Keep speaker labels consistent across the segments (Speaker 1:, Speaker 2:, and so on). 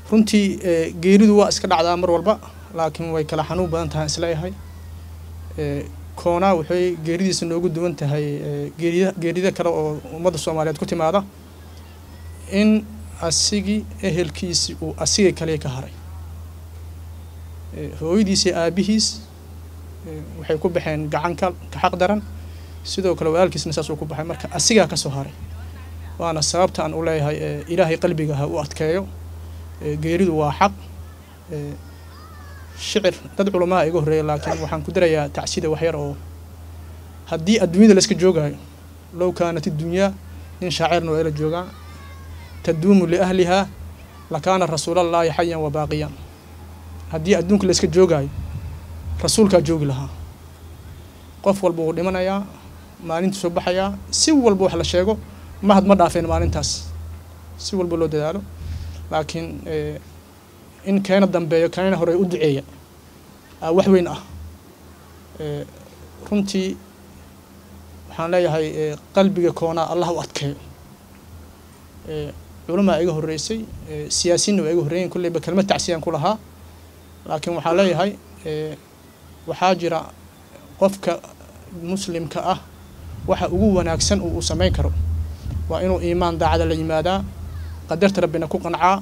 Speaker 1: runtii geeridu waa iska dhacdaa mar walba laakiin way kala xanuun badan tahay isleeyahay koonaa waxay geeridiisa noogu duwan tahay geerida geerida kale oo ummadda soomaaliyeed ku timaada in asigii ehelkiisi uu asigay kaliya ka haray hooyadiisi aabihiis waxay ku baxeen gacanka ka xaq daran sidoo kale walaalkiisna saas uu ku baxay marka asigaa ka soo haray waana sababta aan u leeyahay ilaahay qalbiga ha u adkeeyo geeridu waa xaq shicir dad culamaa iga horreeya laakiin waxaan ku darayaa tacsida waxyar oo haddii adduunyada layska joogaayo low kaanat idunyaa nin shaacirna waa ila joogaa taduumu liahlihaa lakaana rasuulallaahi xayan wa baaqiyan haddii adduunka layska joogaayo rasuulkaa joogi lahaa qof walba wuu dhimanayaa maalintuu soo baxayaa si walba wax la sheego mahad ma dhaafeen maalintaas si walba loo dadaalo laakiin in keena dambeeyo keena hore u duceeya wax weyn ah runtii waxaan leeyahay qalbiga koonaa allah u adkeeyo culamaa iga horreysay siyaasiinna waa iga horreeyen kulleyba kelmad tacsiyaan ku lahaa laakiin waxaan leeyahay waxaa jira qofka muslimka ah waxa ugu wanaagsan uu samayn karo waa inuu iimaan daacada la yimaadaa qadarta rabbina ku qancaa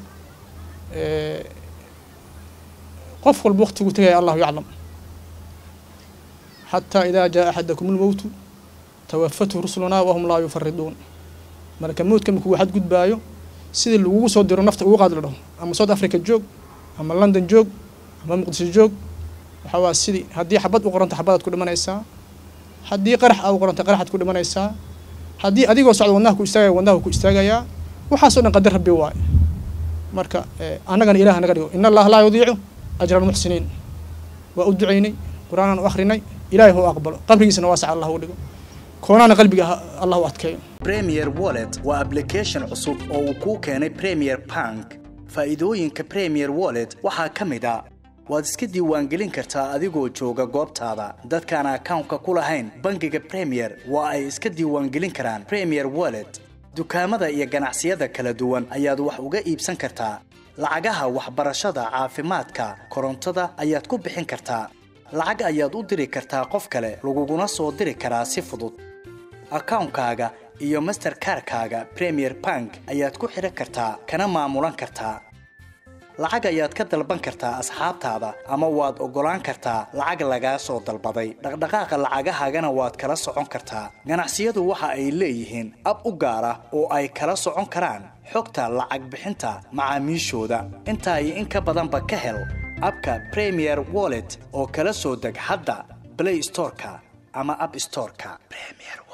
Speaker 1: qof walba waqtigu tegaya allahu yaclam xataa idaa jaa axadakum lmowtu tawafathu rusulunaa wahum laa yufariduun marka mowdka markuu xadgudbaayo sidii lagugu soo diro nafta ugu qaad la dhaho ama south africa joog ama london joog ama muqdisho joog waxaa waa sidii haddii xabad u qoranta xabadaad ku dhimanaysaa haddii qarax aa u qoranta qaraxaad ku dhimanaysaa haddii adigoo socda wadnaha ku istaagaya wadnaha ku istaagayaa waxaasoo dhan qadar rabbi waaye marka annagana ilaah naga dhigo in allaha laa yudiicu ajra almuxsiniin waa u ducaynay qur-aanaan u akhrinay ilaahay hau aqbalo qabrigiisana waasac allah u dhigo koonaana qalbiga allah u adkeeyo
Speaker 2: premier wallet waa application cusub oo uu kuu keenay premier bank faa'iidooyinka premier wallet waxaa ka mid a waad iska diiwaangelin kartaa adigoo jooga goobtaada dadkaan akawnka ku lahayn bangiga premier waa ay iska diiwaangelin karaan premier wallet dukaamada iyo ganacsiyada kala duwan ayaad wax uga iibsan kartaa lacagaha waxbarashada caafimaadka korontada ayaad ku bixin kartaa lacag ayaad u diri kartaa qof kale laguguna soo diri karaa si fudud akawnkaaga iyo masterkarkaaga premier bank ayaad ku xidhan kartaa kana maamulan kartaa lacag ayaad ka dalban kartaa asxaabtaada ama waad oggolaan kartaa lacag lagaa soo dalbaday dhaqdhaqaaqa lacagahaagana waad kala socon kartaa ganacsiyadu waxa ay leeyihiin ab u gaar ah oo ay kala socon karaan xogta lacag bixinta macaamiishooda intaa iyo in ka badanba ka hel abka premier wallet oo kala soo deg hadda blay storeka ama ab storeka